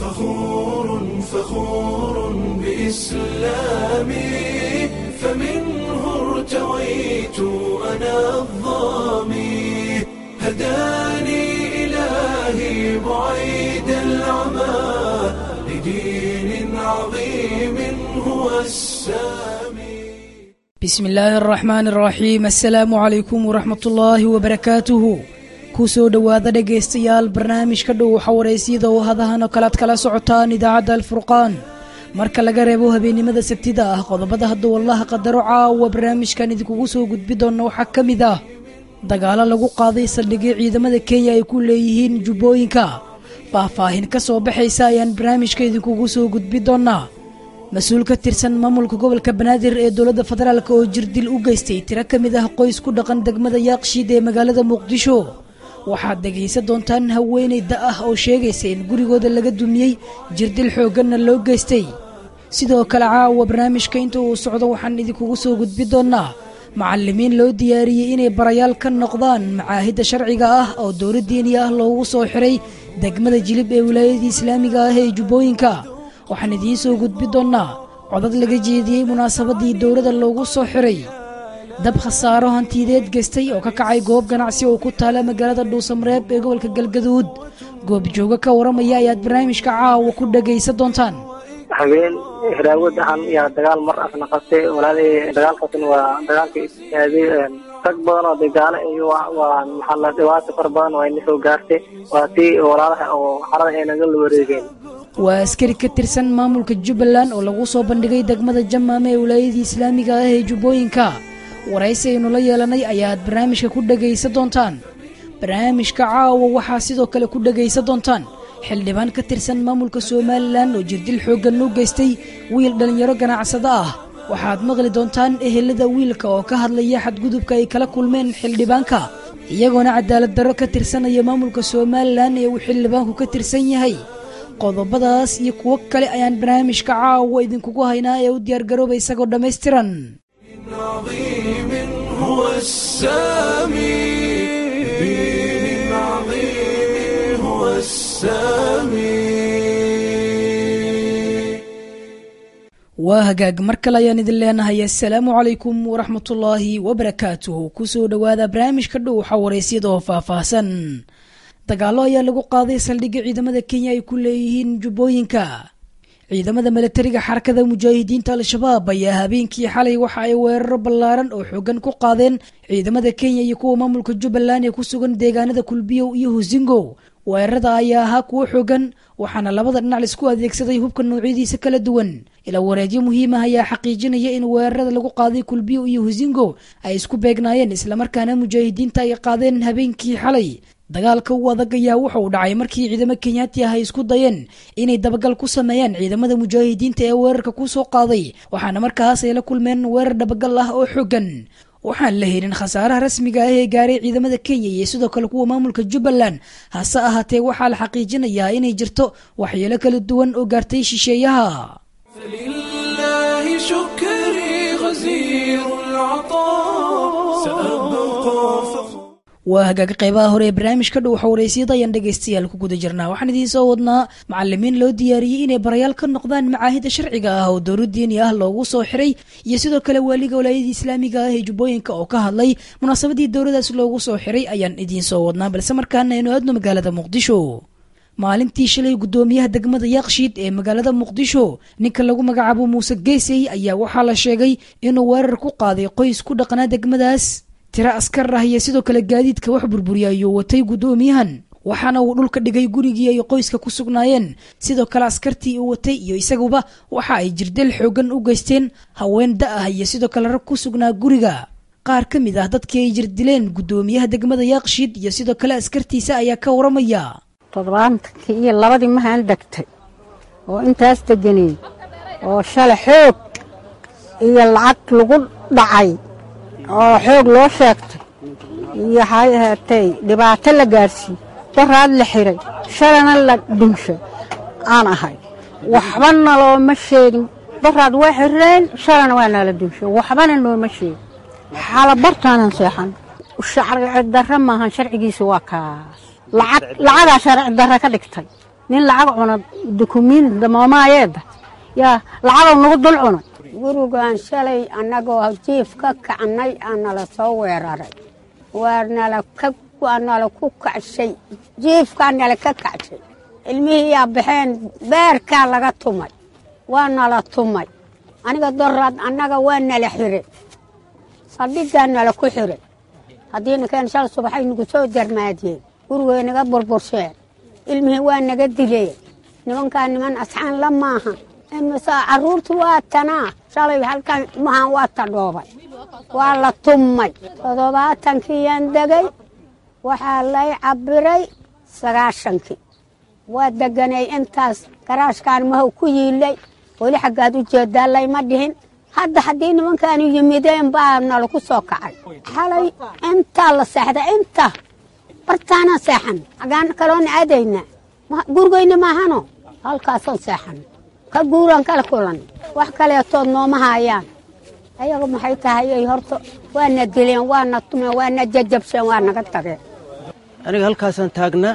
فخور فخور بإسلامي فمنه ارتويت أنا الظامي هداني إلهي بعيد العمى لدين عظيم هو السامي bismi illaahi araxmaan araxiim assalaamu calaykum waraxmatullaahi wabarakaatuhu ku soo dhowaada dhegaystayaal barnaamijka dhow xawaraysyada oo hadahan oo kalead kala socotaan idaacadda alfurqaan marka laga reebo habeennimada sabtida ah qodobada hadda wallaha qadaro caawa barnaamijkan idinkugu soo gudbi doona waxaa ka mid ah dagaalo lagu qaaday saldhigyo ciidamada kenya ay ku leeyihiin jubbooyinka faahfaahin ka soo baxaysa ayaan barnaamijka idinkugu soo gudbi doonaa mas-uul ka tirsan maamulka gobolka banaadir ee dowladda federaalk oo jirdil u geystay tiro ka mid ah qoys ku dhaqan degmada yaaqshiid ee magaalada muqdisho waxaad dhegaysan doontaan haweeney da ah oo sheegaysa in gurigooda laga dumiyey jirdil xoogganna loo geystay sidoo kale caawa barnaamijka inta uu socdo waxaan idinkugu soo gudbi doonaa macallimiin loo diyaariyey inay barayaal ka noqdaan macaahidda sharciga ah oo dowla diini ah loogu soo xiray degmada jilib ee wilaayadii islaamiga ah ee jubbooyinka waxaan idiin soo gudbi doonnaa codad laga jeediyey munaasabadii dowladda loogu soo xiray dab khasaaro hantiyadeed geystay oo ka kacay goob ganacsi oo ku taala magaalada dhuusamareeb ee gobolka galgaduud goobjooga ka waramaya ayaad barnaamijka caawa ku dhagaysan doontaan habeen hiraawad ahan yaa dagaal mar asna qabtay walaalay dagaalkaasna waa dagaalka aaday rag badan oo dagaalo iyo waa maxaa la dhibaato fara badan oo ayna soo gaartay waa tii walaalaha oo xarada ay naga la wareegeen waa askari ka tirsan maamulka jubbaland oo lagu soo bandhigay degmada jamaame ee wilaayadii islaamiga ah ee jubbooyinka waraysi aynu la yeelanay ayaad barnaamijka ku dhagaysan doontaan barnaamijka caawa waxaa sidoo kale ku dhagaysan doontaan xildhibaan ka tirsan maamulka somalilan oo jirdil xooggan u geystay wiil dhallinyaro ganacsado ah waxaad maqli doontaan ehelada wiilka oo ka hadlaya xadgudubka ay kala kulmeen xildhibaanka iyagoona cadaalad darro ka tirsanaya maamulka somalilan ee uu xildhibaanku ka tirsan yahay qodobadaas iyo kuwo kale ayaan barnaamijka caawa idinkugu haynaa ee u diyaargarooba isagoo dhammaystiran عظيم هو السامي دين عظيم هو السامي waa hagaag mar kale ayaan idin leenahay assalaamu calaykum waraxmatullaahi wabarakaatuhu kusoo dhowaada barnaamijka dhow xawaraysyada oo faahfaahsan dagaallo ayaa lagu qaaday saldhigga ciidamada kenya ay ku leeyihiin jubbooyinka ciidamada milatariga xarakada mujaahidiinta al-shabaab ayaa habeenkii xalay waxa ay weeraro ballaaran oo xoogan ku qaadeen ciidamada kenya iyo kuwa maamulka jubbaland ee ku sugan deegaanada kulbiyow iyo husingo weerarada ayaa ahaa kuwo xoogan waxaana labada dhinac laisku adeegsaday hubka noocyadiisa kala duwan ilaa wareedyo muhiim ah ayaa xaqiijinaya in weerarada lagu qaaday kulbiyo iyo husingo ay isku beegnaayeen islamarkaana mujaahidiinta ay qaadeen habeenkii xalay dagaalka u adag ayaa wuxa uu dhacay markii ciidamo kenyaati ah ay isku dayeen inay dabagal ku sameeyaan ciidamada mujaahidiinta ee weerarka ku soo qaaday waxaana markaas ay la kulmeen weerar dabagal ah oo xoogan waxaan la helin khasaaraha rasmiga ah ee gaaray ciidamada kenya iyo sidoo kale kuwa maamulka jubbaland hase ahaatee waxaa la xaqiijinayaa inay jirto waxyeelo kala duwan oo gaartay shisheeyaha فلله شكري غزير العطاء سأبقى فخور waa hagaag qaybaha hore ee barnaamijka dhow xawaraysyada ayaan dhegaystayaal ku guda jirnaa waxaan idiin soo wadnaa macalimiin loo diyaariyey inay barayaal ka noqdaan macaahidda sharciga ah oo dowla diini ah loogu soo xiray iyo sidoo kale waaliga walaayadii islaamiga ah ee jubbooyinka oo ka hadlay munaasabadii dowladaas loogu soo xiray ayaan idiin soo wadnaa balse markaana aynu aadno magaalada muqdisho maalintii shalay guddoomiyaha degmada yaaqshiid ee magaalada muqdisho ninka lagu magacaabo muuse geesey ayaa waxaa la sheegay inuu weerar ku qaaday qoys ku dhaqnaa degmadaas tiro askar ah iyo sidoo kale gaadiidka wax burburiya ayuu watay guddoomiyahan waxaana uu dhulka dhigay gurigii ay qoyska ku sugnaayeen sidoo kale askartii uu watay iyo isaguba waxa ay jirdel xoogan u geysteen haween da ah iyo sidoo kale rag ku sugnaa guriga qaar ka mid ah dadkii ay jirdileen guddoomiyaha degmada yaaqshiid iyo sidoo kale askartiisa ayaa ka waramaya toddobaatankii iyo labadii mahaan degtay oo intaas deganay oo shalay xoog iyo lacag lagu dhacay oo xoog loo sheegtay iyo waxay ahaatay dhibaato la gaarsiiyey daraad la xiray shalana la dhinshay aan ahay waxbana looma sheegin daraad waa xireen shalana waa nala dhinshay waxbana nooma sheegin xalabartaanan seexan sharci darro maahan sharcigiisa waa kaas lacag lacagaa sharci darro ka dhigtay nin lacag cuna dukumiin damoomayeeda yaa lacagoo nagu dul cunay gurigaan shalay annagoo jiif ka kacnay aa nala soo weeraray waa nala ka waa nala ku kacshay jiifkaa nala ka kacshay ilmihii yaa baxeen beerkaa laga tumay waa nala tumay aniga doraad annaga waa nala xire saldhiggaa nala ku xire haddii nakeen shal subaxay nagu soo jarmaadiyeen gurigay naga burbursheen ilmihii waa naga dileen nimankaa niman asxaan la maaha imise carruurtu waa tanaa shalay halkan ilmahan waa tadhoobay waa la tummay toddobaatankiyaan degay waxaa lay cabbiray sagaashankii waa deganay intaas garaashkaan mahow ku yiilay weli xaggaad u jeedaa layma dhihin hadda haddii nimankaanu yimideen baa nalaku soo kacay xalay intaa la seexda inta bartaanaan seexan xaggaan kaloona aadayna gurigayna maahano halkaasaan seexan ka guuraan kala kulan wax kaleetood nooma haayaan ayaga maxay tahay ay horta waana dileen waana tumeen waana jajabsheen waa naga tageen aniga halkaasaan taagnaa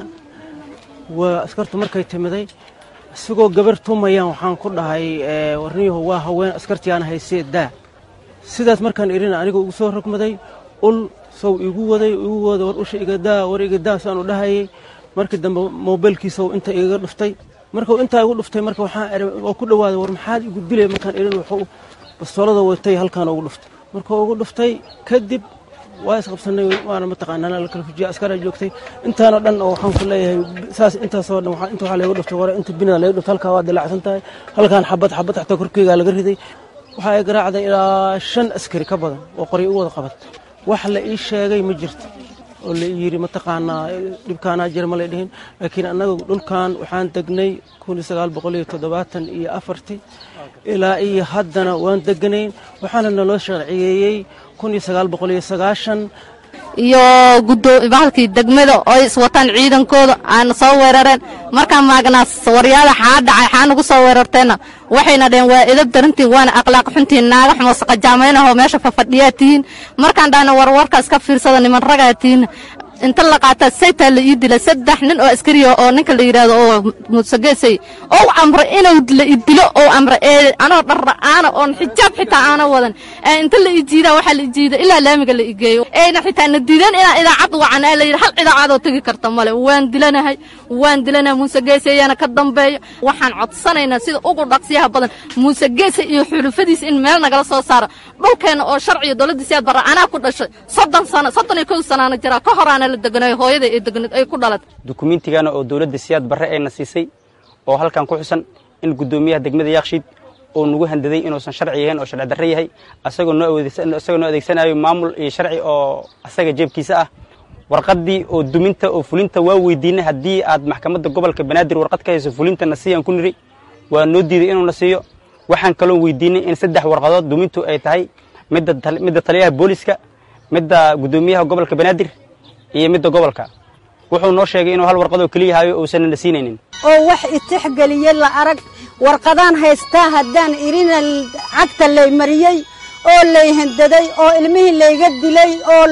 waa askartu markay timiday isagoo gabar tumayaan waxaan ku dhahay warniyahu waa haween askartiyaana haysee daa sidaas markaan idhina aniga ugu soo rogmaday ul sow igu waday igu wada war usha iga daa war iga daa saanu dhahayay markii dambe moobeelkiisow inta igaga dhuftay markuu intaa igu dhuftay marka waxaan waa ku dhawaaday war maxaad igu dilay markaan idhin wuxuu bastoolada watay halkaan ugu dhuftay markuu ugu dhuftay kadib waa isqabsanay waana mataqaanaa la kala fujiya askaraa joogtay intaanoo dhan oo waxaan ku leeyahay saas intaasoo dhan inta waxaa laygu dhuftay hore inta binada laygu dhuftay halkaa waa dilaacsan tahay halkaan xabad xabad xataa korkeygaa laga riday waxaa ay garaacday ilaa shan askari ka badan oo qoryo u wada qabat wax la ii sheegay ma jirto oo la yidhi mataqaanaa dhibkaanaa jira ma lay dhihin laakiin annaga dhulkan waxaan degnay kun iyo sagaal boqol iyo toddobaatan iyo afartii ilaa iyo haddana waan deganayn waxaana naloo sharciyeeyey kun iyo sagaal boqol iyo sagaashan iyo bahalkii degmada oo iswataan ciidankooda aana soo weerareen markaan maagnaas waryaada xaa dhacay xaa nagu soo weerarteenna waxayna dhaheen waa edab darantiin waana akhlaaq xuntiin naaga xumo saqajaamaynahoo meesha fafadhiyaa tihiin markaan dhahna warwarkaas ka fiirsada niman ragaa tihiin inta la qaataa saytaa la ii dila saddex nin oo askariya oo ninka la yidhaahdo oo musageesay oo amra inuu la idilo oo amra ee anoo dharra'aana oon xijaab xitaa aana wadan ee inta la ijiidaa waxaa la ijiida ilaa laamiga la igeeyo eena xitaa na diidan inaan idaacad wacan ee la yidhi hal idaacadoo tegi karta male waan dilanahay waan dilanahay musageese ayaana ka dambeeyo waxaan codsanaynaa sida ugu dhaqsiyaha badan musageese iyo xulufadiisa in meel nagala soo saaro dhulkeenna oo sharciyo dowladdiisiyaad barra anaa ku dhashay soddon sano soddon iyo kow sanaana jiraa ka horaana la deganayo hooyada ee deganad ay ku dhalatay dukumiintigana oo dowladda siyaad barre ayna siisay oo halkan ku xusan in guddoomiyaha degmada yaakshiid oo nagu handaday inuusan sharci yahayn oo sharci darre yahay asagoo noo isagoo noo adeegsanayo maamul iyo sharci oo asaga jeebkiisa ah warqaddii oo duminta oo fulinta waa weydiinay haddii aad maxkamadda gobolka banaadir warqad ka hayso fulintana siiyaan ku niri waa noo diiday inuuna siiyo waxaan kaloo weydiinay in saddex warqadood dumintu ay tahay midda taliyaha booliska midda guddoomiyaha gobolka banaadir iyo midda gobolka wuxuu noo sheegay inuu hal warqadoo keliya hayo uusan na siinaynin oo wax itixgeliye la arag warqadaan haystaa haddaan irina cagta lay mariyey oo lay handaday oo ilmihii layga dilay oo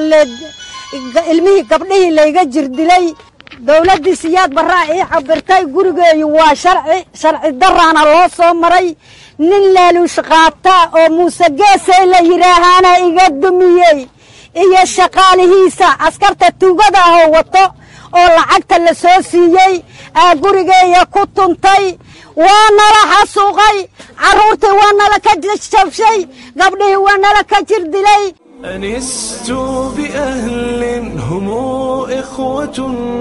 ilmihii gabdhihii layga jirdilay dowladdii siyaad barraa ii cabirtay gurigeeyu waa sharci sharci daraana loo soo maray nin laaluush qaata oo muuse geesay la yidhaahaana iga dumiyey iyo shaqaalihiisa askarta tuugada ahoo wato oo lacagta la soo siiyey aa gurigeeya ku tuntay waa nala xasuuqay carruurtii waa nala ka jabshay gabdhihii waa nala ka jir dilay أنست بأهل هم إخوة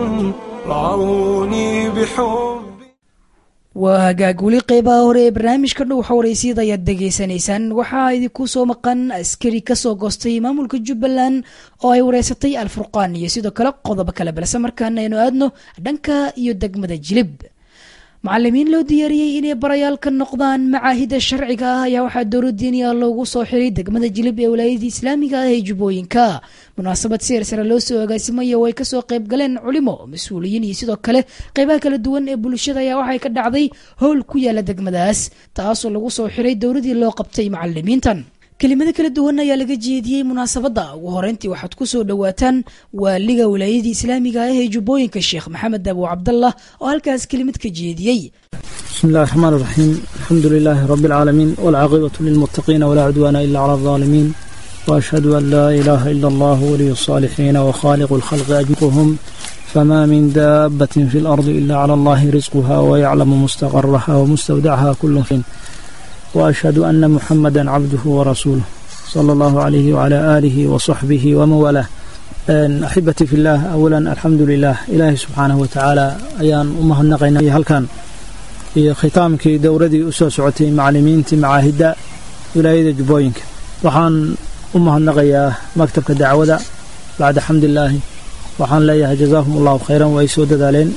رعوني بحب waa hagaag weli qeybaha hore ee barnaamijka dhow xawaraysyada ayaad degeysanaysaan waxaa idinku soo maqan askari kasoo goostay maamulka jubbaland oo ay wareysatay alfurqaan iyo sidoo kale qodobo kale balse markaana aynu aadno dhanka iyo degmada jilib macalimiin loo diyaariyey inay barayaal ka noqdaan macaahida sharciga ah ayaa waxaa dowladdiiniya loogu soo xiray degmada jilib ee walaayadii islaamiga ah ee jubbooyinka munaasabad siyar sare loo soo agaasimaya oo ay kasoo qayb galeen culimo mas-uuliyiin iyo sidoo kale qeybaha kala duwan ee bulshada ayaa waxay ka dhacday howl ku yaala degmadaas taasoo lagu soo xiray dowladii loo qabtay macalimiintan kelimado kala duwan ayaa laga jeediyey munaasabadda ugu horeyntii waxaad ku soo dhowaataan waaliga wilaayadii islaamiga ah ee jubbooyinka sheekh maxamed abu cabdallah oo halkaas kelimad ka jeediyey بسم الله الرحمن الرحيم الحمد لله رب العالمين والعاقبة للمتقين ولا عدوان إلا على الظالمين وأشهد أن لا إله إلا الله ولي الصالحين وخالق الخلق أجمعهم فما من دابة في الأرض إلا على الله رزقها ويعلم مستقرها ومستودعها كل فين وأشهد أن محمدا عبده ورسوله صلى الله عليه وعلى آله وصحبه ومن والاه أحبتي في الله أولا الحمد لله إلهي سبحانه وتعالى أيان أمه النقينا هل كان iyo khitaamkii dowradii u soo socotay macallimiintii macaahidda wilaayada jubbooyinka waxaan u mahadnaqayaa maktabka dacwada bacda xamdilaahi waxaan leeyahay jazaahum allahu khayran way soo dadaaleen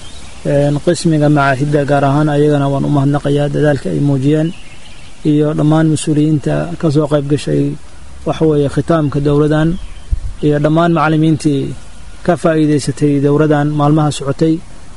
qismiga macaahidda gaar ahaan ayagana waan u mahadnaqayaa dadaalka ay muujiyeen iyo dhammaan mas-uuliyiinta ka soo qayb gashay waxaweeye khitaamka dowladan iyo dhammaan macallimiintii ka faa'iidaysatay dowladan maalmaha socotay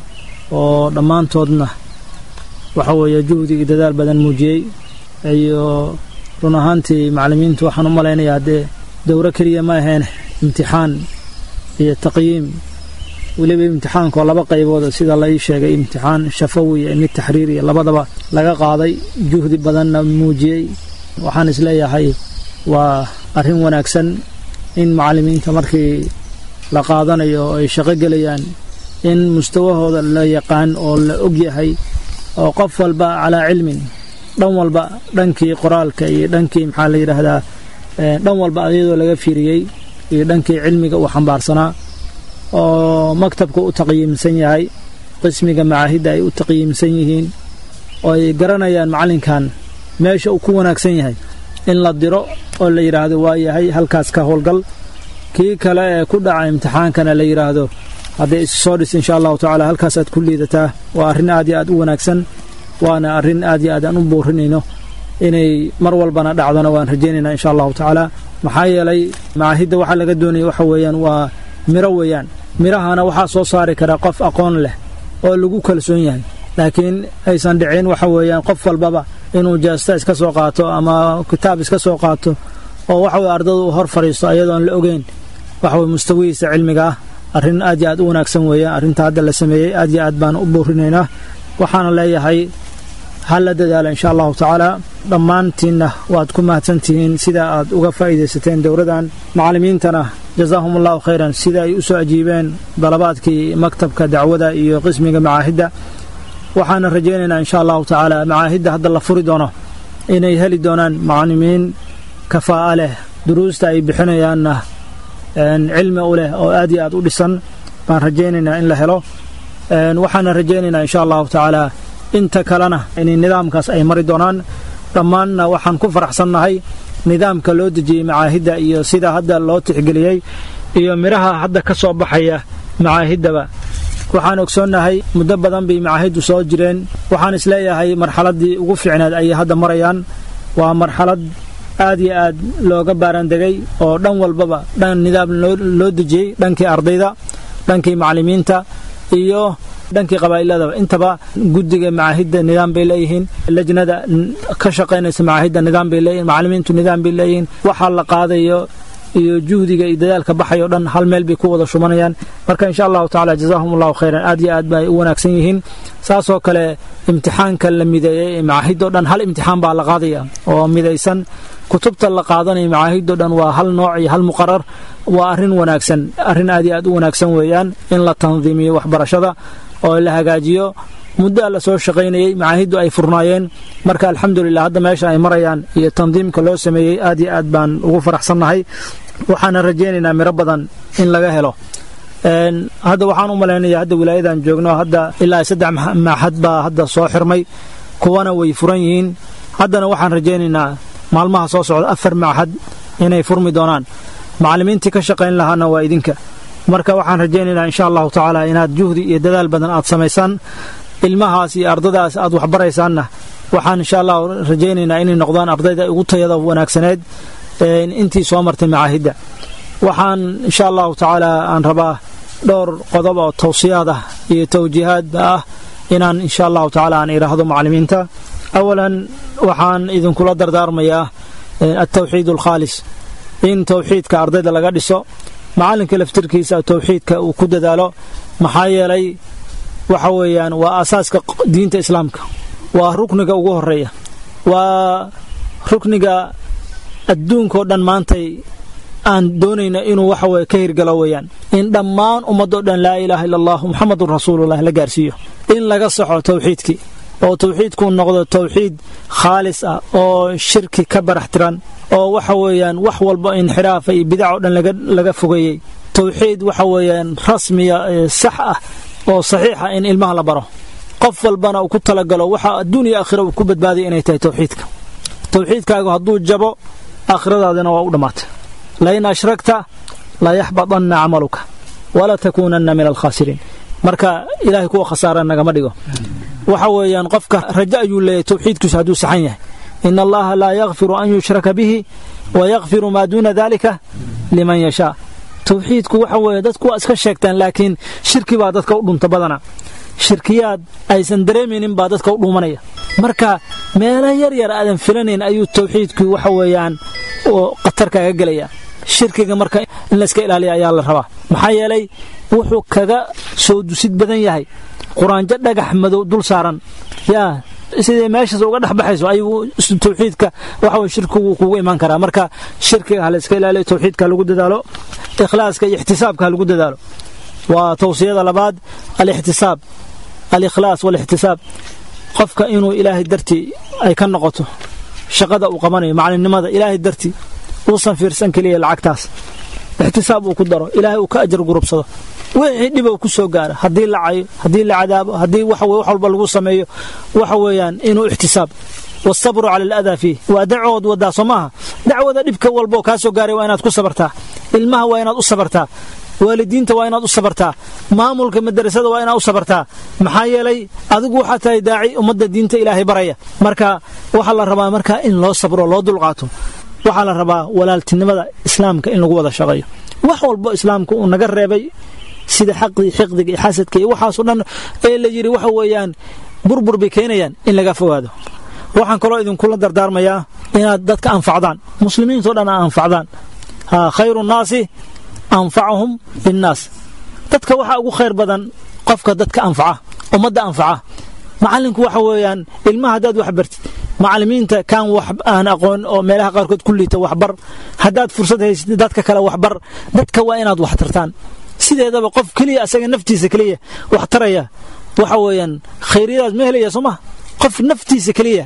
oo dhammaantoodna waxa weeye juhdi iyo dadaal badan muujiyey iyo run ahaantii macallimiintu waxaan u malaynayaa dee dowro keliya ma aheen imtixaan iyo taqyiim weliba imtixaanka oo laba qaybood sida la ii sheegay imtixaan shafawi iyo mid taxriiriya labadaba laga qaaday juhdi badanna muujiyey waxaan isleeyahay waa arrin wanaagsan in macallimiinta markii la qaadanayo oo ay shaqo gelayaan in mustawahooda la yaqaan oo la og yahay oo qof walba calaa cilmin dhan walba dhankii qoraalka iyo dhankii maxaa la yidhaahdaa dhan walba iyadoo laga fiiriyey iyo dhankii cilmiga uu xambaarsanaa oo maktabka u taqyiimsan yahay qismiga macaahidda ay u taqyiimsan yihiin oo ay garanayaan macallinkan meesha uu ku wanaagsan yahay in la diro oo la yidhaahdo waa yahay halkaas ka howlgal kii kale ee ku dhaca imtixaankana la yidhaahdo hadday isu soo dhis insha allahu tacaala halkaasaad ku liidataa waa arrin aad iyo aad u wanaagsan waana arrin aad iyo aad aan u boorinayno inay mar walbana dhacdona waan rajaynaynaa insha allahu tacaala maxaa yeelay macaahidda waxaa laga doonaya waxa weeyaan waa miro weeyaan mirahana waxaa soo saari karaa qof aqoon leh oo lagu kalsoon yahay laakiin aysan dhicin waxa weeyaan qof walbaba inuu jeesta iska soo qaato ama kitaab iska soo qaato oo waxaweye ardada uu hor fadhiisto ayadoon la ogeyn waxaweye mustawihiisa cilmiga ah arrin aad iyo aad u wanaagsan weeyaan arrinta hadda la sameeyey aad iyo aad baan u boorinaynaa waxaana leeyahay ha la dadaala insha allahu tacaala dhammaantiinna waad ku mahadsantihiin sida aad uga faa'iidaysateen dowladan macallimiintana jazaahum allahu khayran sida ay u soo ajiibeen dalabaadkii maktabka dacwada iyo qismiga macaahidda waxaana rajaynaynaa insha allahu tacaala macaahidda hadda la furi doono inay heli doonaan macallimiin kafaa'a leh duruusta ay bixinayaanna cilmi u leh oo aad iyo aad u dhisan baan rajaynaynaa in la helo waxaana rajaynaynaa insha allahu tacaala inta kalena in nidaamkaas ay mari doonaan dhammaanna waxaan ku faraxsannahay nidaamka loo dejiyey macaahidda iyo sida hadda loo tixgeliyey iyo midhaha hadda ka soo baxaya macaahiddaba waxaan ogsoonnahay muddo badan bay macaahiddu soo jireen waxaan isleeyahay marxaladdii ugu fiicneed ayay hadda marayaan waa marxalad aad iyo aad looga baarandegay oo dhan walbaba dhan nidaam loo dejiyey dhankii ardayda dhankii macallimiinta iyo dhankii qabaa'iladaba intaba guddiga macaahidda nidaam bay leeyihiin lajnada ka shaqaynaysa macaahidda nidaam bay leeyihin macallimiintu nidaam bay leeyihiin waxaa la qaadayo iyo juhdiga iyo dadaalka baxayo dhan hal meel bay ku wada shumanayaan marka insha allahu tacala jazaahum allahu khayran aad iyo aad bay u wanaagsan yihiin saasoo kale imtixaanka la mideeyey ee macaahidoo dhan hal imtixaan baa la qaadaya oo midaysan kutubta la qaadanaya macaahidoo dhan waa hal nooc iyo hal muqarar waa arrin wanaagsan arrin aad iyo aad u wanaagsan weeyaan in la tandiimiyo waxbarashada oo la hagaajiyo muddoa la soo shaqaynayey macaahiddu ay furnaayeen marka alxamdulilah hadda meesha ay marayaan iyo tandiimka loo sameeyey aad iyo aad baan ugu faraxsannahay waxaana rajaynaynaa miro badan in laga helo hadda waxaan u malaynaya hadda wilaayadan joogno hadda ilaa saddex maaxad baa hadda soo xirmay kuwana way furan yihiin haddana waxaan rajaynaynaa maalmaha soo socda afar maaxad inay furmi doonaan macallimiintii ka shaqayn lahaana waa idinka marka waxaan rajaynaynaa insha allahu tacaala inaad juhdi iyo dadaal badan aad samaysaan ilmahaas iyo ardadaas aad waxbaraysaanna waxaan insha allah rajaynaynaa inay noqdaan ardayda ugu tayada wanaagsaneed intii soo martay macaahidda waxaan insha allahu tacaala aan rabaa dhowr qodob oo tawsiyaad ah iyo tawjiihaadba ah inaan insha allahu tacaala aan idhaahdo macallimiinta awalan waxaan idinkula dardaarmayaa altawxiid alkhaalis in tawxiidka ardayda laga dhiso macalinka laftirkiisa tawxiidka uu ku dadaalo maxaa yeelay waxa weeyaan waa asaaska diinta islaamka waa rukniga ugu horeeya waa rukniga adduunkao dhan maantay aan doonayna inuu waxa weye ka hirgalo weeyaan in dhammaan ummadoo dhan laa ilaaha illa allah muxamadun rasuulullah la gaarsiiyo in laga saxo tawxiidkii oo tawxiidku noqdo tawxiid khaalis ah oo shirki ka barax tiran oo waxa weeyaan wax walba inxiraafa iyo bidac oo dhan laga fogeeyey tawxiid waxa weeyaan rasmiya sax ah oo saxiixa in ilmaha la baro qof walbana uu ku talagalo waxa adduun iyo aakhira uu ku badbaaday inay tahay tawxiidka tawxiidkaagu hadduu jabo aakhiradaadina waa u dhammaatay lain ashragta la yaxbadanna camaluka wala takuunanna min alkhaasiriin marka ilaahay kuwa khasaara nagama dhigo waxa weeyaan qofka rajo ayuu leeyahay tawxiidkiisu hadduu saxan yahay in allaha laa yakfiru an yushraka bihi wa yakfiru maa duuna dalika liman yashaa tawxiidku waxa weeye dadku waa iska sheegtaan laakiin shirki baa dadka u dhunta badana shirkiyaad aysan dareemaynin baa dadka u dhuumanaya marka meelo yar yar aadan filanayn ayuu tawxiidku waxa weeyaan khatar kaaga gelaya shirkiga marka in layska ilaaliya ayaa la rabaa maxaa yeelay wuxuu kaga soo dusid badan yahay quraanjo dhagax madow dul saaran yaa sidee meeshaas uga dhex baxayso ayuu tawxiidka waxa weye shirkigu kugu imaan karaa marka shirkiga ha layska ilaaliyo tawxiidka ha lagu dadaalo ikhlaaska iyo ixtisaabka ha lagu dadaalo waa tawsiyada labaad alixtisaab alikhlaas walixtisaab qofka inuu ilaahay dartii ay ka noqoto shaqada uu qabanayo macalimnimada ilaahay dartii uusan fiirsan keliya lacagtaas ixtisaab uu ku daro ilaahay uu ka ajar gurubsado wixii dhibow ku soo gaara haddii la cayo haddii la cadaabo haddii wax walba lagu sameeyo waxa weeyaan inuu ixtisaab wasabru cala aladaa fiih waa dacood wadaa soo maaha dacwada dhibka walboo kaa soo gaaray waa inaad ku sabartaa ilmaha waa inaad u sabartaa waalidiinta waa inaad u sabartaa maamulka madarasada waa inaad u sabartaa maxaa yeelay adigu waxaa tahay daaci ummadda diinta ilaahay baraya marka waxaa la rabaa markaa in loo sabro loo dulqaato waxaa la rabaa walaaltinimada islaamka in lagu wada shaqeeyo wax walbo islaamka uu naga reebay sida xaqdii xiqdiga iyo xasadka iyo waxaasoo dhan ee la yidhi waxa weeyaan burbur bay keenayaan in laga fogaado waxaan kaloo idinkula dardaarmayaa inaad dadka anfacdaan muslimiintao dhan aa anfacdaan khayru nnaasi anfacahum linnaas dadka waxaa ugu khayr badan qofka dadka anfaca ummadda anfaca macallinku waxa weeyaan ilmaha haddaad wax bartid macallimiinta kaan wax aan aqoon oo meelaha qaarkood ku liita waxbar haddaad fursad haysatid dadka kale waxbar dadka waa inaad wax tartaan sideedaba qof keliya asaga naftiisa keliya wax taraya waxa weeyaan khayryadaas ma helaya soo maha qof naftiisa keliya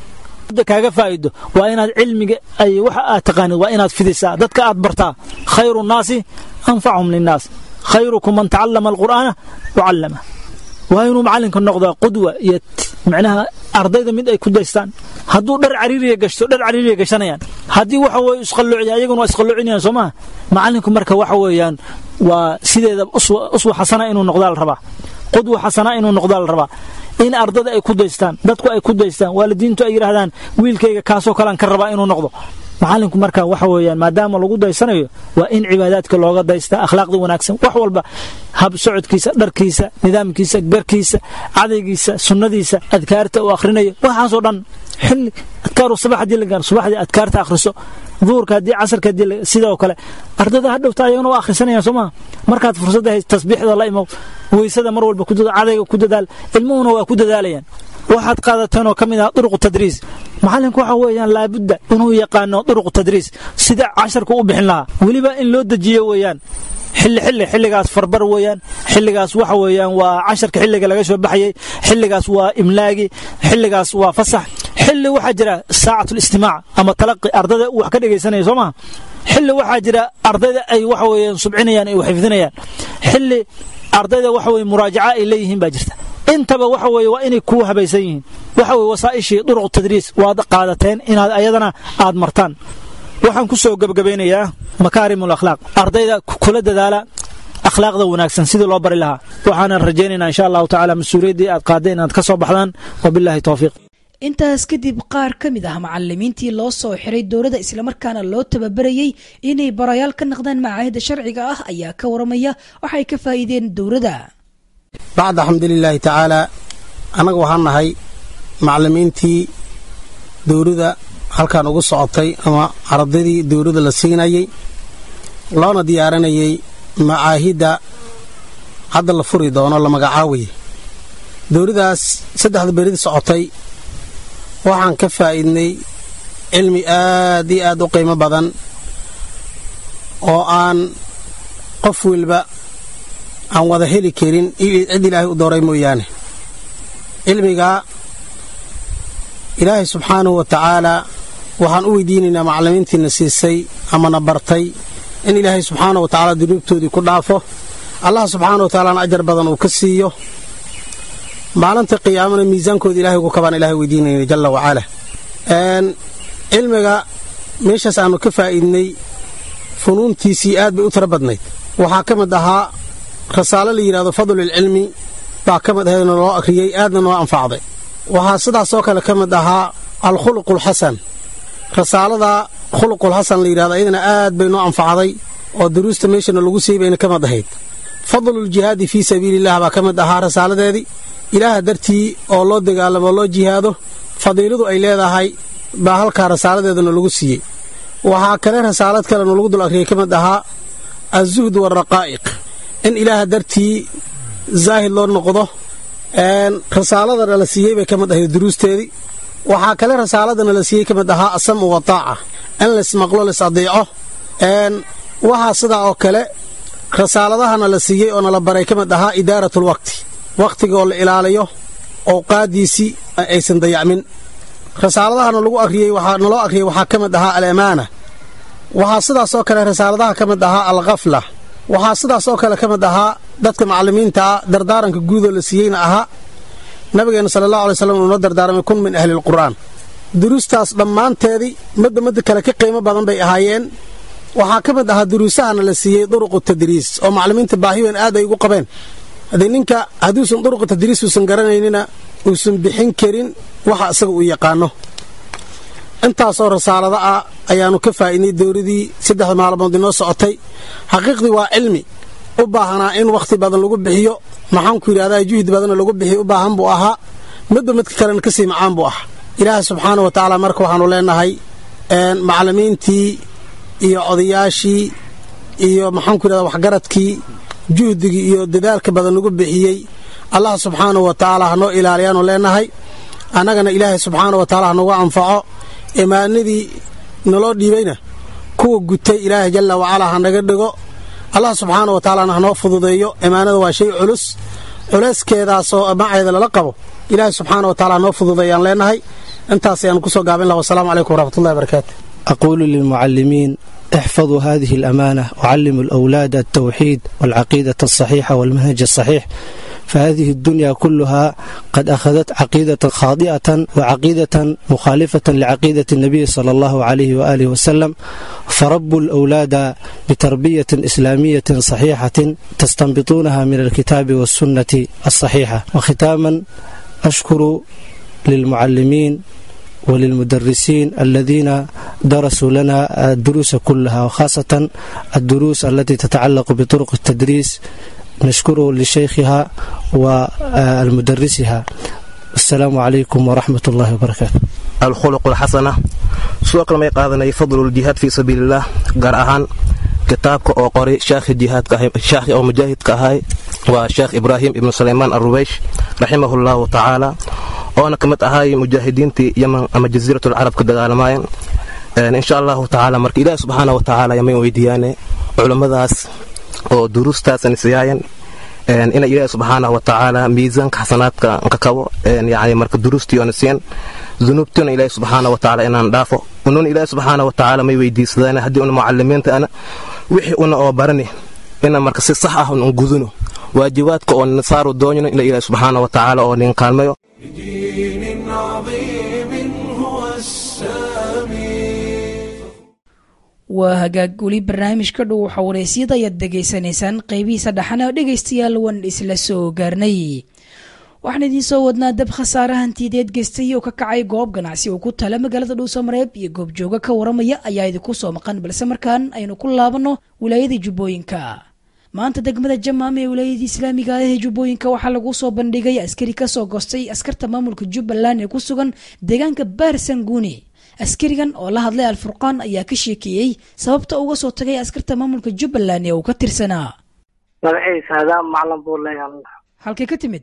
kaaga faa'ido waa inaad cilmiga ay waxa aad taqaanid waa inaad fidisaa dadka aad bartaa khayru nnaasi anfachum linnaas khayrukum man tacallama alqur'aana wacallama waa inuu macallinka noqdaa qudwa iyo macnaha ardayda mid ay ku daystaan hadduu dhar cariiriya gashto dhar cariiriya gashanayaan haddii waxa weye isqalloociya ayaguna waa isqalloocinayaan soo maha macallinku marka waxa weeyaan waa sideeda uswa xasana inuu noqdaa la rabaa qudwa xasana inuu noqdaa la rabaa in ardada ay ku daystaan dadku ay ku daystaan waalidiintu ay yidhaahdaan wiilkayga kaasoo kalean ka rabaa inuu noqdo macallinku marka waxa weeyaan maadaama lagu daysanayo waa in cibaadaadka looga daystaa akhlaaqda wanaagsan wax walba hab socodkiisa dharkiisa nidaamkiisa garkiisa cadaygiisa sunnadiisa adkaarta uu akhrinayo waxaasoo dhan xilli adkaaru sabax haddii la gaaro subaxdii adkaarta akhriso duhurka haddii casarka haddii sidoo kale ardada hadhowta ayagana waa akhrisanayaan soo maha markaad fursadda hayst tasbiixda la imow weysada mar walba cadayga ku dadaal ilmuhuna waa ku dadaalayaan waxaad qaadateen oo ka mid ah duruqu tadriis macallinku waxa weeyaan laabudda inuu yaqaano duruqu tadriis sida casharka u bixin lahaa weliba in loo dejiyo weeyaan xilli xilli xilligaas farbar weeyaan xilligaas waxa weeyaan waa casharka xilliga laga soo baxayay xilligaas waa imlaagi xilligaas waa fasax xilli waxaa jira saacatul istimaac ama talaqi ardada wax ka dhegaysanaya soo maha xilli waxaa jira ardayda ay waxa weeyaan subcinayaan ay xifdinayaan xilli ardayda waxa weye muraajaca ay leeyihiin baa jirta intaba waxa weeye waa inay kuu habaysan yihiin waxa weye wasaa'ishii duruq tadriis waad qaadateen inaad ayadana aad martaan waxaan ku soo gebagabaynayaa makaarimul akhlaaq ardayda kula dadaala akhlaaqda wanaagsan sidii loo bari lahaa waxaanan rajaynaynaa insha allahu tacaala mas-uuliyaddii aad qaadeen inaad ka soo baxdaan wabilaahi towfiiq intaas kadib qaar ka mid ah macalimiintii loo soo xiray dowladda islamarkaana loo tababarayey inay barayaal ka naqdaan macaahida sharciga ah ayaa ka waramaya waxay ka faa'iideen dowladda bacda xamdulilaahi tacaalaa annaga waxaan nahay macallimiintii dowladda halkan ugu socotay ama ardaydii dowladda la siinayay loona diyaarinayay macaahidda hadda la furi doono la magacaawaya dowladdaas saddexda beridi socotay waxaan ka faa'iidnay cilmi aad iyo aad u qiimo badan oo aan qof welba aan wada heli karin cid ilaahay u dooray mooyaane cilmigaa ilaahay subxaanahu wa tacaalaa waxaan u weydiinaynaa macallimiintiina siisay amana bartay in ilaahay subxaanahu wa tacaala dunuubtoodii ku dhaafo allah subxaana wa tacaalana ajar badan uu ka siiyo maalinta qiyaamana miisaankooda ilahay ugu kabaan ilahay weydiinayna jalla wacala cilmiga meeshaas aanu ka faa'iidnay funuuntiisii aad bay u tiro badnayd waxaa ka mid ahaa rasaalo la yidhahdo fadlulcilmi baa ka mid ahaydna loo akhriyey aadna noo anfacday waxaa sidaasoo kale ka mid ahaa alkhuluqulxasan rasaalada khuluqulxasan la yidhahdo iyadana aad bay noo anfacday oo duruusta meeshana lagu siiyey bayna ka mid ahayd fadluljihaadi fii sabiililah baa ka mid ahaa rasaaladeedii ilaaha dartii oo loo dagaalamo loo jihaado fadiiladu ay leedahay baa halkaa rasaaladeedana lagu siiyey waxaa kale rasaalad kalena lagu dul akhriyay ka mid ahaa azuhd waaraqaa'iq in ilaaha dartii zaahid loo noqdo rasaaladana la siiyey bay ka mid ahayd duruusteedii waxaa kale rasaaladana la siiyey ka mid ahaa asam'u wataaca in laysmaqlo lays adeeco waxaa sidaa oo kale rasaaladahana la siiyey oo nala baray ka mid ahaa idaaratlwaqti wakhtiga oo la ilaaliyo owqaadiisii aysan dayacmin rasaaladahana lagu akhriyey waxaa naloo akhriyey waxaa ka mid ahaa alamaana waxaa sidaasoo kale rasaaladaha ka mid ahaa alkhafla waxaa sidaasoo kale ka mid ahaa dadka macallimiintaa dardaaranka guudoo la siiyeyna ahaa nabigeenna sala allahu alay slam uunoo dardaaramay kun min ahlilqur'aan duruustaas dhammaanteedii midda midda kale ka qiimo badan bay ahaayeen waxaa ka mid ahaa duruusahana la siiyey duruqu tadriis oo macallimiinta baahi weyn aad ay ugu qabeen haddii ninka hadduusan duruqu tadriis uusan garanaynina uusan bixin karin waxa isaga uu yaqaano intaasoo rasaalada ah ayaannu ka faa'iidnay dowladii saddexda maalmood inoo socotay xaqiiqdii waa cilmi u baahanaa in wakhti badan lagu bixiyo maxaanku yidhahdaa juhdi badanna lagu bixiyo u baahan buu ahaa midba midka kalena kasii macaan buu ah ilaaha subxaana wa tacaala marka waxaannu leenahay macallimiintii iyo odayaashii iyo maxaanku yidhahdaa waxgaradkii juhdigii iyo dadaalka badan lagu bixiyey allah subxaanahu wa tacaala hanoo ilaaliyaanu leenahay annagana ilaahay subxaana wa tacala hanogu anfaco imaanadii naloo dhiibayna kuwa gutay ilaahay jalla wacalaa hanaga dhigo allah subxaana wa tacaalana hanoo fududeeyo imaanada waa shay culus culeyskeedaasoo maceeda lala qabo ilaahay subxaana wa tacala hanoo fududeeyaan leenahay intaas ayaanu kusoo gaabin laha wasalaamu calaykum waraxmatullahi barakaatu أقول للمعلمين احفظوا هذه الأمانة وعلموا الأولاد التوحيد والعقيدة الصحيحة والمنهج الصحيح فهذه الدنيا كلها قد أخذت عقيدة خاطئة وعقيدة مخالفة لعقيدة النبي صلى الله عليه وآله وسلم فربوا الأولاد بتربية إسلامية صحيحة تستنبطونها من الكتاب والسنة الصحيحة وختاما أشكر للمعلمين وللمدرسين الذين درسوا لنا الدروس كلها وخاصة الدروس التي تتعلق بطرق التدريس نشكر لشيخها والمدرسها السلام عليكم ورحمة الله وبركاته الخلق الحسنة سوق لما يقاضنا فضل الجهاد في سبيل الله قال أهان كتابك أو قري شيخ الجهاد كهي شيخ أو مجاهد كهاي وشيخ إبراهيم ابن سليمان الرويش رحمه الله تعالى oona ka mid ahay mujaahidiintii yaman ama jasiiratul carab ka dagaalamaayeen insha allahu tacaala marka ilaahi subxaana wa tacaala yamayn weydiiyaane culummadaas oo duruustaasan siyaayeen ina ilaahi subxaana wa tacaala miisaanka xasanaadka ka kabo yani marka duruustii oona siyan dunuubtiina ilaahi subxaana wa tacaala inaan dhaafo ununa ilaahi subxaana wa tacaala may weydiisadaan haddii una mucalimiinta ana wixii una oo barani ina marka si sax ah un guduno waajibaadka oo nasaaru doonino ila ilaahi subxaana wa tacaala oo nin kaalmayo بدين عظيم هو السامي waa hagaag weli barnaamijka dhow waxa wareysyada ayaad degaysanaysaan qeybihiisa dhaxana dhegaystayaal wan isla soo gaarnay waxaan idiin soo wadnaa dab khasaare hantiyadeed geystay oo ka kacay goob ganacsi oo ku tala magaalada dhuusamareeb iyo goobjooga ka waramaya ayaa idinku soo maqan balse markaan aynu ku laabanno wilaayada jubbooyinka maanta degmada jamaam ee wilaayadii islaamiga ah ee jubbooyinka waxaa lagu soo bandhigay askari kasoo goostay askarta maamulka jubbaland ee ku sugan deegaanka baar sanguuni askarigan oo la hadlay alfurqaan ayaa ka sheekeeyey sababta uga soo tagay askarta maamulka jubbaland ee uu ka tirsanaa magaciisa hadaam maclan buu leeyahay halkay ka timid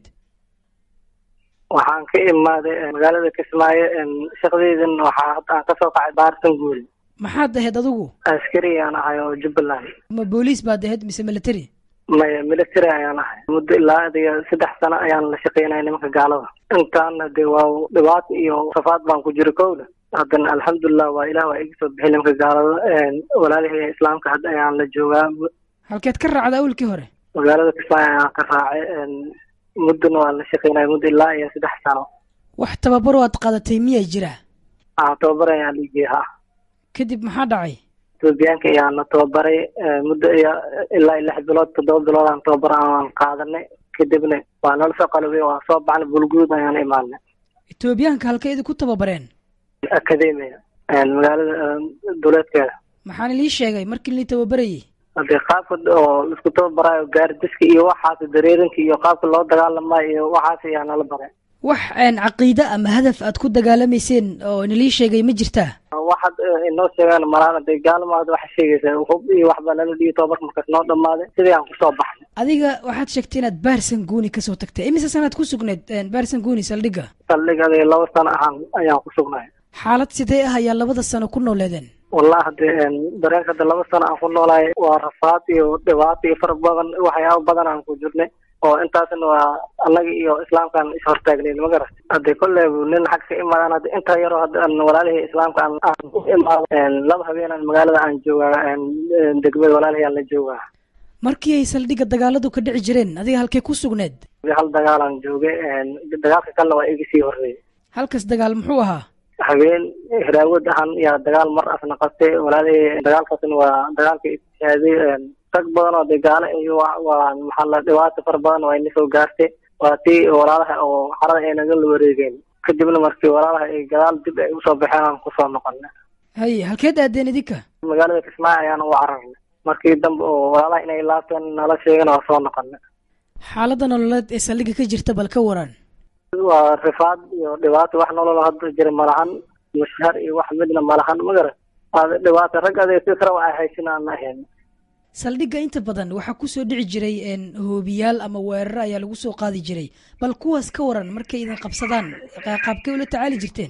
waxaan ka imaaday magaalada kismaayo shaqadeydan waxaa hadda aan kasoo kacay baarsan guul maxaad ahayd adigu askari ayaan ahay oo jubbaland ma booliis baad ahayd mise military maya military ayaan ahay muddo ilaa adiga saddex sano ayaan la shaqeynaya nimanka gaalada intaana de waa dhibaato iyo safaad baan ku jiro kowda haddana alxamdulilah waa ilah waa iga soo bixi nimanka gaalada walaalihii islaamka hadda ayaan la joogaa halkeed ka raacda awalkii hore magaalada kismaayo ayaan ka raacay muddona waa la shaqeynaya muddo ilaa iyo saddex sano wax tababaro aad qaadatay miyaa jira ah tababar ayaan liigey ha kadib maxaa dhacay etoobiyaanka ayaan la tababaray muddo iyo ilaa lix bilood toddoba bilood aan tababar aan qaadanay kadibna waa nala soo qalabay waa soo baxnay bulguud ayaan imaanay etoobiyaanka halkay idinku tababareen academia magaalada duleedkeeda maxaana lii sheegay markii lii tababarayay hadee qaabka oo laisku tababaraayo gaardiska iyo waxaas dareerinka iyo qaabka loo dagaalamayo iyo waxaas ayaa nala baray wax caqiide ama hadaf aad ku dagaalamayseen oo nalii sheegay ma jirtaa waxaad inoo sheegaan malaan dee gaalamaad waxa sheegaysaa hub iyo waxbaa nala dhiiyo tababarka markaas noo dhammaaday sidii aan kusoo baxnay adiga waxaad sheegtay inaad baarsan guuni kasoo tagtay imise sanaad ku sugneed baarsan guuni saldhigga saldhig adiga laba sano ahaan ayaan ku sugnay xaalad sidee ah ayaa labada sano ku nooleedeen wallahi hadee dareenka hadda laba sano aan ku noolahay waa rafaad iyo dhibaato iyo fara badan waxyaaba badan aan ku jirnay oo intaasna waa annaga iyo islaamkaan ishortaagnayn ma garat hadee kolleyba nin xag ka imaadaan hadda intaa yaroo hadda walaalihii islaamka aan aan ku imaado laba habeenaan magaalada aan joogaa degmada walaalihii aan la joogaa markii ay saldhigga dagaaladu ka dhici jireen adiga halkay ku sugneed hal dagaalaan joogay dagaalka kalena waa iga sii horreeyay halkas dagaal muxuu ahaa habeen hiraawad ahaan yaa dagaal mar asna qabtay walaalihii dagaalkaasna waa dagaalka istishaaday rag badan oo dee gaale iyo waa maxaa la dhibaato fara badan waa ina soo gaartay waa tii walaalaha oo xarada ay naga la wareegeen kadibna markii walaalaha ay gadaal dib ay usoo baxeen aan kusoo noqonay haye halkeed aadeen idinka magaalada kismaayo ayaan u cararnay markii dambe oo walaalaha inay laabteen nala sheegeen waa soo noqonay xaaladda nololeed ee saldhigga ka jirta bal ka waran waa rifaad iyo dhibaato wax nolol hadda jira malahan mushahar iyo wax midna malahan magara dhibaato rag adeeg si kara waa haysin aan ahayn saldhigga inta badan waxaa kusoo dhici jiray hoobiyaal ama weeraro ayaa lagu soo qaadi jiray bal kuwaas ka waran markay idin qabsadaan qaabkay ula tacaali jirteen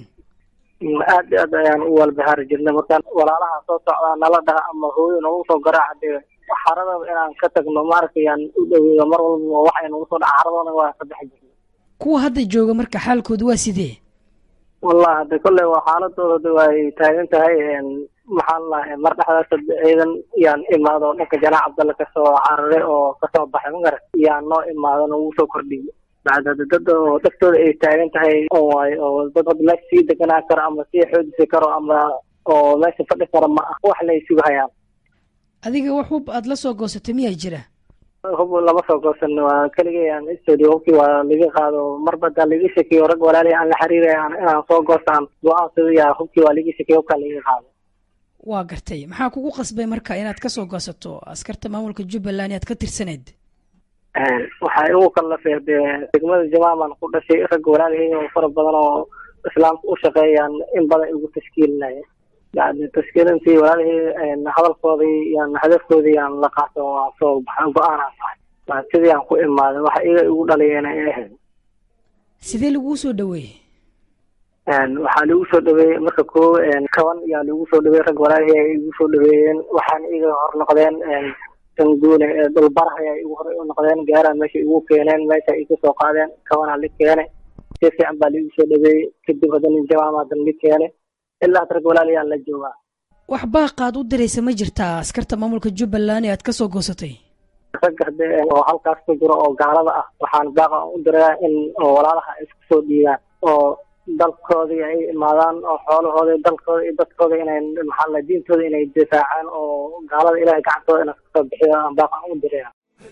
aad iyo aad ayaan u walbahaari jirnay markaan walaalaha soo socdaa nala dhaha ama hooyo nagu soo garaaca dee xaradaba inaan ka tagno maaragtay yaan u dhaweeyo mar walba wax ay nagu soo dhaca xaradoona waa ka bixi jirnay kuwa hadda jooga marka xaalkoodu waa sidee wallahi hade kolley waa xaaladooda way taagan tahay maxaan lahay mar dhexdaas ciidan yaan imaado dhanka janaac cabdalle kasoo cararay oo kasoo baxay magarat yaan noo imaadona wuu soo kordhiyey bacda dad oo dhaftooda ay taagan tahay oo waayo oo dad hadda meesha sii deganaa karo ama sii xoojisi karo ama oo meesha fadhi karo ma ah wax lay sugahayaan adiga wax hub aad la soo goosatay miyaa jira hub lama soo goosan waa keligay aan studio hubkii waa laga qaado marba hadaa laga shekiyo rag walaali aan la xiriiraya inaan soo goostaan go-aansada yaa hubkii waa laga shekiyo hubkaa laga qaado waa gartay maxaa kugu qasbay marka inaad kasoo goosato askarta maamulka jubbaland aad ka tirsaneed waxaa igu kallafee dee degmada jamaaman ku dhashay rag walaalihii oo fara badan oo islaamka u shaqeeyaan in badan igu tashkiilinaya yani tashkiilintii walaalihii hadalkoodii yaan hadafkoodii yaan la qaato waa soo baxan go-aanaan tahay sidii aan ku imaaday waxa iga igu dhaliyeena ay ahayd sidee laguu soo dhaweeyey waxaa lagu soo dhaweeyey marka koo kaban yaa lagu soo dhaweeyey rag walaalihii ay igu soo dhaweeyeen waxaana iga hor noqdeen sanguune dhulbaraha ayaa igu hor noqdeen gaaraan meesha igu keeneen meesha iga soo qaadeen kabanaa la keenay si fiican baa laigu soo dhaweeyey kadib haddana jamaama haddana la keenay ilaa had rag walaaliyaan la joogaa wax baaqaad u diraysa ma jirtaa askarta maamulka jubbaland ee aad ka soo goosatay ragga hade oo halkaas ku jiro oo gaalada ah waxaan baaqa u dirayaa in walaalaha ay isku soo dhiibaan oo dalkoodii ay imaadaan oo xoolahooda dalkooda iyo dadkooda inay maxaa la diintooda inay difaacaan oo gaalada ilahay gacantooda inay kasoo bixiyo aan baaqa u diraya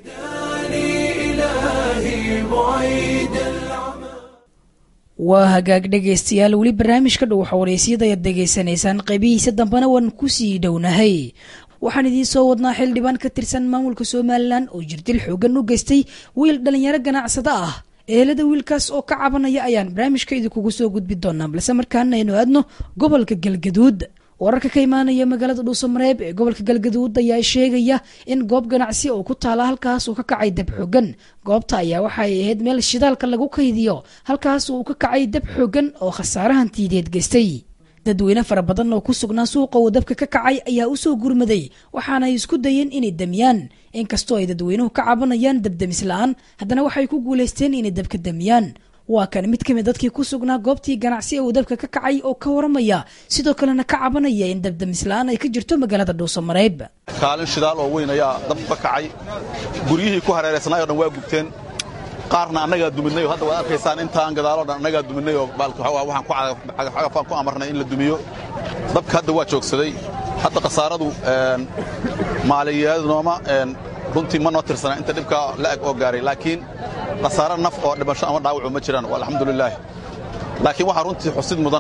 waa hagaag dhegaystayaal weli barnaamijka dhow xawareysyada ayaad degaysanaysaan qaybihiisa dambena waan kusii dhownahay waxaan idiin soo wadnaa xildhibaan ka tirsan maamulka somalilan oo jirdil xoogan u geystay wiil dhalinyaro ganacsado ah ehelada wiilkaas oo ka cabanaya ayaan barnaamijka idinkugu soo gudbi doonaa balse markaana aynu aadno gobolka galgaduud wararka ka imaanaya magaalada dhuusamareeb ee gobolka galgaduud ayaa sheegaya in goob ganacsi oo ku taala halkaas uu ka kacay dab xoogan goobta ayaa waxay ahayd meel shidaalka lagu kaydiyo halkaas uu ka kacay dab xoogan oo khasaarahan tiideed geystay dadweyne fara badan oo ku sugnaa suuqa uu dabka ka kacay ayaa u soo gurmaday waxaana ay isku dayeen inay damiyaan inkastoo ay dadweynuhu ka cabanayaan dabdamis la-aan haddana waxay ku guulaysteen inay dabka damiyaan waa kan mid kamid dadkii ku sugnaa goobtii ganacsi uu dabka ka kacay oo ka waramaya sidoo kalena ka cabanaya in dabdamis la-aan ay ka jirto magaalada dhuusamareeb kaalin shidaal oo weyn ayaa dab ka kacay guryihii ku hareeraysnay o dhan waa gubteen qaarna annagaa duminay oo hadda waad arkaysaan intaan gadaaloo dhan annagaa duminay oo waxaan ku amarnay in la dumiyo dabka hadda waa joogsaday hadda khasaaradu maaliyaadnooma runtii ma noo tirsana inta dhibkaa la'eg oo gaaray laakiin khasaaro naf oo dhimasho ama dhaawacu ma jiraan alxamdulilaah laakiin waxaa runtii xusid mudan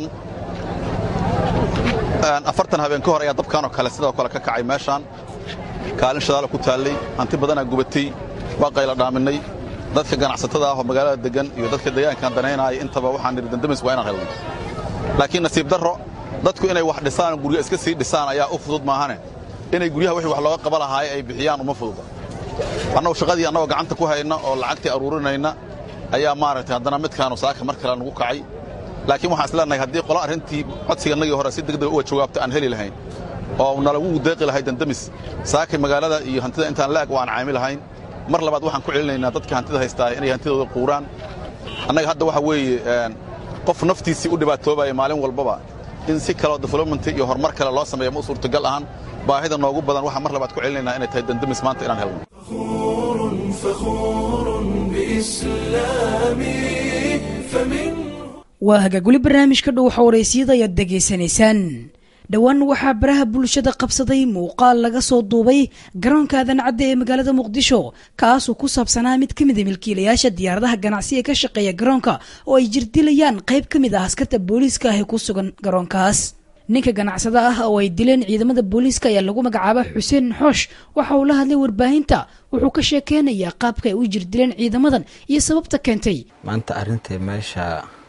afartan habeen ka hor ayaa dabkanoo kale sidoo kale ka kacay meeshaan kaalin shadaalo ku taallay hanti badanaa gubatay waa qayla dhaaminay dadka ganacsatada ah oo magaalada deggan iyo dadka deegaankan danaynaaya intaba waxaan nidhi dandamis waa inaan helno laakiin nasiib darro dadku inay wax dhisaan guryo iska sii dhisaan ayaa u fudud maahane inay guryaha wixii wax looga qaba lahaay ay bixiyaan uma fududa annagu shaqadii annagoo gacanta ku hayna oo lacagtii aruurinayna ayaa maaragtay haddana midkaanu saaka mar kale nugu kacay laakiin waxaan isleenahay haddii qola arrintii codsigannagii hore si degdega uga jawaabta aan heli lahayn oo nalagu deeqi lahay dandamis saakay magaalada iyo hantida intaan laag waan caami lahayn mar labaad waxaan ku celinaynaa dadka hantida haystaa inay hantidooda quuraan annaga hadda waxa weeye qof naftiisii u dhibaatoobaya maalin walbaba in si kaleo development iyo horumar kale loo sameeya ma u suurtagal ahan baahida noogu badan waxaan mar labaad ku celinaynaa inay tahay dandamis maanta inaan helno waa hagaaguli barnaamijka dhow xawareysiyada ayaad degaysanaysaan dhowaan waxaa baraha bulshada qabsaday muuqaal laga soo duubay garoonka aadan cadde ee magaalada muqdisho kaasoo ku saabsanaa mid ka mid a milkiilayaasha diyaaradaha ganacsi ee ka shaqeeya garoonka oo ay jirdilayaan qayb ka mid ah askarta booliiska ah ee ku sugan garoonkaas ninka ganacsada ah oo ay dileen ciidamada booliiska ayaa lagu magacaaba xuseen xoosh waxa uu la hadlay warbaahinta wuxuu ka sheekeynayaa qaabka ay u jirdileen ciidamadan iyo sababta keentay maanta arrintai meesha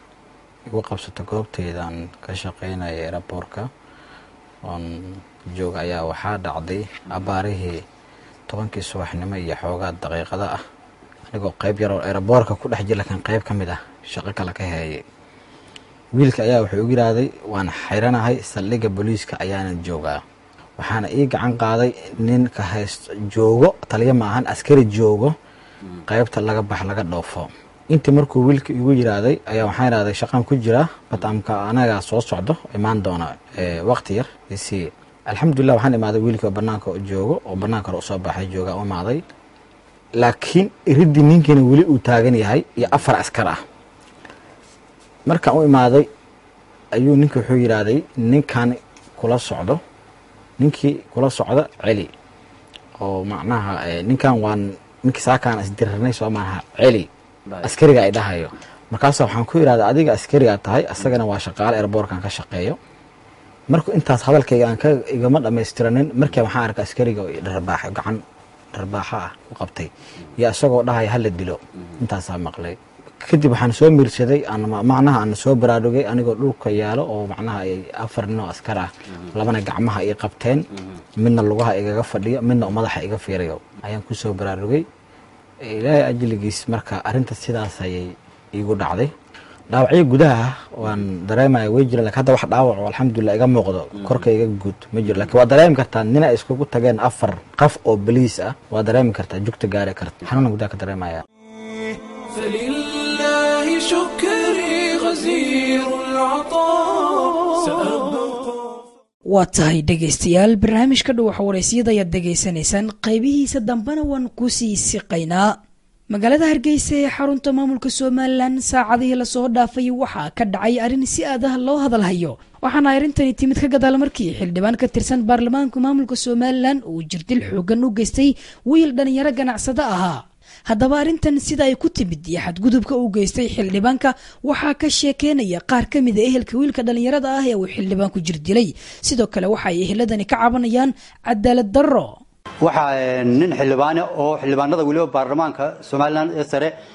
igu qabsato goobteydan ka shaqeynaya eraboorka oon jooga ayaa waxaa dhacday abaarihii tobankii subaxnimo iyo xoogaa daqiiqada ah anigoo qayb yaroo eraboorka ku dhex jir lakiin qayb ka mid ah shaqo kale ka heeyay wiilka ayaa wuxuu igu yidhaahday waan xayranahay saldhigga booliiska ayaana joogaa waxaana ii gacan qaaday nin ka hayst joogo taliya maahan askari joogo qaybta laga bax laga dhoofo intii markuu wiilka igu yidhaahday ayaa waxaan idhahday shaqaan ku jira batamka anagaa soo socdo imaan doona waqti yar isii alxamdulilah waxaan imaaday wiilkii oo banaanka joogo oo banaanka hore usoo baxay jooga u imaaday laakiin iridii ninkiina weli uu taagan yahay iyo afar askar ah markaan u imaaday ayuu ninki wuxuu yidhaahday ninkan kula socdo ninkii kula socda celi oo macnaha ninkan waan ninkii saakaan isdirirnay soo maaha celi askariga ay dhahayo markaasa waxaan ku yidhahda adiga askarigaa tahay asagana waa shaqaale erboorkan ka shaqeeyo marku intaas hadalkayga aan ka igama dhammaystiranin markii waxaan arka askariga oo dharbaaxo gacan dharbaaxo ah ku qabtay iyo isagoo dhahaya hala dilo intaasaa maqlay kadib waxaan soo miirsaday macnaha aan soo baraarugay anigoo dhulka yaalo oo macnaha ay afar nin oo askar ah labana gacmaha ii qabteen midna lugaha igaga fadhiyo midna madaxa iga fiirayo ayaan ku soo baraarugay ilaahay ajligiis marka arrinta sidaas ayay iigu dhacday dhaawacyo gudaha waan dareemaya way jira lakin hadda wax dhaawac oo alxamdulilah iga muuqdo korka iga guud ma jiro lakin waa dareemi kartaa nin ay iskugu tageen afar qaf oo baliis ah waa dareemi kartaa jugta gaari karta xanuuna gudaha ka dareemaya فلله شكري غزير العطاء سأبقى waa tahay dhegaystayaal barnaamijka dhow xawareysiyada ayaad degaysanaysaan qaybihiisa dambena waan kusii siqaynaa magaalada hargeysa ee xarunta maamulka somalilan saacadihii lasoo dhaafay waxaa ka dhacay arrin si adah loo hadalhayo waxaana arrintani timid ka gadaal markii xildhibaan ka tirsan baarlamaanka maamulka somalilan uu jirdil xoogan u geystay wiil dhalinyaro ganacsado ahaa haddaba arrintan sida ay ku timid iyo xadgudubka uu geystay xildhibaanka waxaa ka sheekeynaya qaar ka mida ehelka wiilka dhallinyarada ah ee uu xildhibaanku jir dilay sidoo kale waxa ay eheladani ka cabanayaan cadaalad darro waxaa nin xildhibaane oo xildhibaanada weliba baarlamaanka somalilan ee sare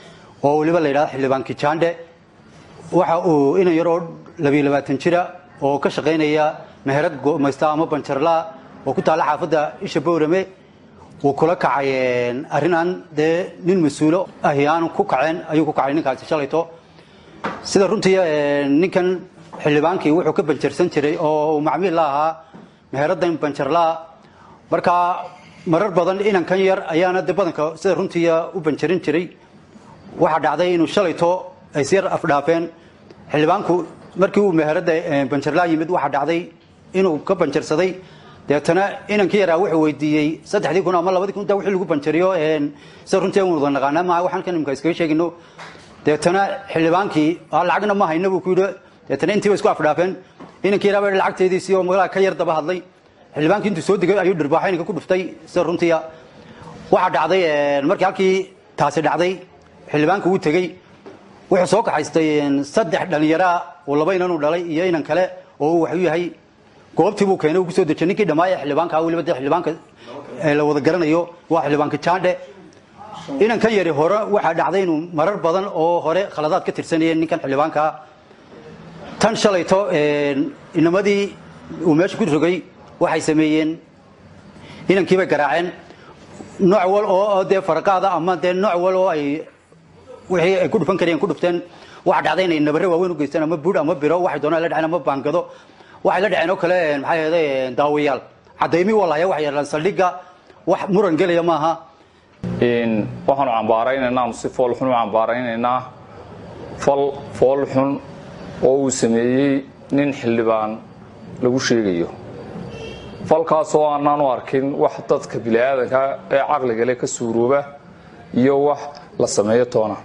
oo weliba la yidhahdo xildhibaan kijaandhe waxa uu inan yaroo labiyo labaatan jira oo ka shaqaynaya meherad go'maysta ama banjarlaa oo ku taalla xaafadda isha bowrame wuu kula kacay arrinaan dee nin mas-uulo ahi aanu ku kaceen ayuu ku kacay ninkaasi shalayto sida runtii ninkan xildhibaankii wuxuu ka banjarsan jiray oo uu macmiil la ahaa meheraddan banjarlaa marka marar badan inankan yar ayaana de badanka sida runtii u banjarin jiray waxaa dhacday inuu shalayto ay siyar afdhaafeen xildhibaanku markii uu meheradda banjarlaa yimid waxaa dhacday inuu ka banjarsaday deetana inankii yaraa wuxuu weydiiyey saddexdii kun ama labadii kun intaa wixii lagu banjariyo sida runtii aan wada naqaanaa maaha waxaan kan imika iskaga sheegino deetana xildhibaankii lacagna ma hayna buu ku yidhi deetana intii ba isku afdhaafeen inankii yaraa baa lacagteediisii oo magaalaa ka yar daba hadlay xildhibaankii intuu soo degay ayuu dhirbaaxo inanka ku dhuftay sida runtiia waxaa dhacday markii halkii taasi dhacday xildhibaanka uu tegey wuxuu soo kaxaystay saddex dhallinyaraa oo laba inan uu dhalay iyo inan kale oo uu waxu yahay goobtii buu keenay uu kusoo dejiyay ninkii dhammaaya xildhibaanka weliba dee xildhibaanka la wada garanayo waa xildhibaanka jaandhe inankan yari hore waxaa dhacday inuu marar badan oo hore khaladaad ka tirsanayeen ninkan xildhibaankaa tan shalayto inamadii uu meesha ku rogay waxay sameeyeen inankiibay garaaceen nooc wal oo dee faraqaada ama dee nooc wal oo ay wixii ay ku dhufan kareen ku dhufteen waxaa dhacday inay nabare waaweyn u geysteen ama buur ama biro waxay doonaan la dhaceen ama baangado waxay la dhaceen oo kale maxay ahayday daawayaal cadaymi walahaya waxay yeelaan saldhigga wax muran gelaya maaha waxaanu cambaaraynaynaa anu si foolxun u cambaaraynaynaa fal foolxun oo uu sameeyey nin xildhibaan lagu sheegayo falkaasoo aanaan u arkin wax dadka bini'aadanka ee caqligale ka suurooba iyo wax la sameeyo toona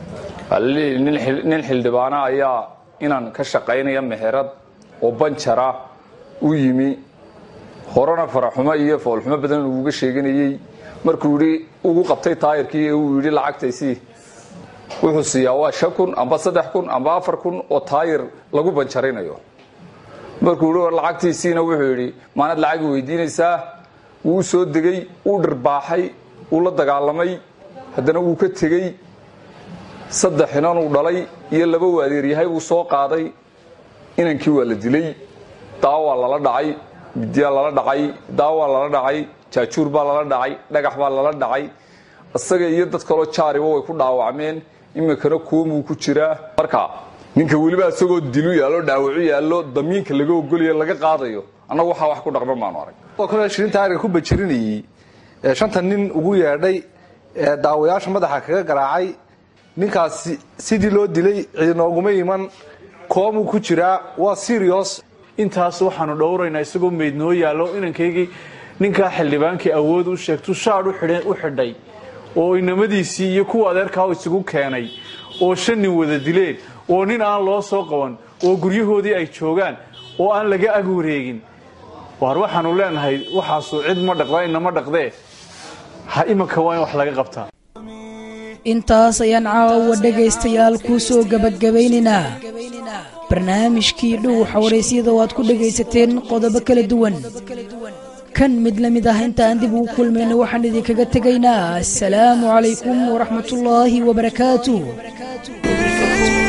nin xildhibaana ayaa inaan ka shaqaynaya meherad oo banjara u yimi horena faraxumo iyo foolxumo badan uuga sheeganayey markuu yidhi ugu qabtay taayirkii ee uu yidhi lacagtaysii wuxuu siiyaa waa shan kun amba saddex kun amba afar kun oo taayir lagu banjarinayo markuu yidhi lacagtiisiina wuxuu yidhi maanad lacagi weydiinaysaa wuu soo degay uu dhirbaaxay wuu la dagaalamay haddana wuu ka tegey saddex inan uu dhalay iyo laba uu adeeryahay buu soo qaaday inankii waa la dilay daawaa lala dhacay midyaa lala dhacay daawaa lala dhacay jaajuur baa lala dhacay dhagax baa lala dhacay isaga iyo dad kaloo jaariba way ku dhaawacmeen iminkana koomuu ku jiraa marka ninka weliba isagoo dilu yaallo dhaawacu yaallo damiinka laga ogolaya laga qaadayo annagu waxaa wax ku dhaqma maanu arag kale shirinta ariga ku bajirinayey ee shanta nin ugu yeedhay ee daawayaasha madaxa kaga garaacay ninkaasi sidii loo dilay ciidinooguma iman koomuu ku jiraa waa sirios intaas waxaanu dhowraynaa isagoo meydnoo yaallo inankaygii ninkaa xildhibaankii awood u sheegtu shaadh u xidhay oo inamadiisii iyo kuwa adeerkaa isugu keenay oo shan nin wada dileen oo nin aan loo soo qaban oo guryahoodii ay joogaan oo aan laga ag wareegin waar waxaanu leenahay waxaasu cid ma dhaqda inama dhaqdee ha imanka waa in wax laga qabtaa intaas ayaan caawa dhegaystayaal kuu soo gebagabaynaynaa barnaamijkii dhow xawaraysyada oo aad ku dhegaysateen qodobo kala duwan kan mid la mid ah intaan dib ugu kulmayna waxaan idinkaga tegaynaa assalaamu calaykum waraxmatullaahi wabarakaatuh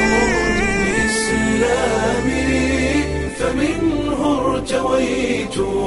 فمنه ارتويت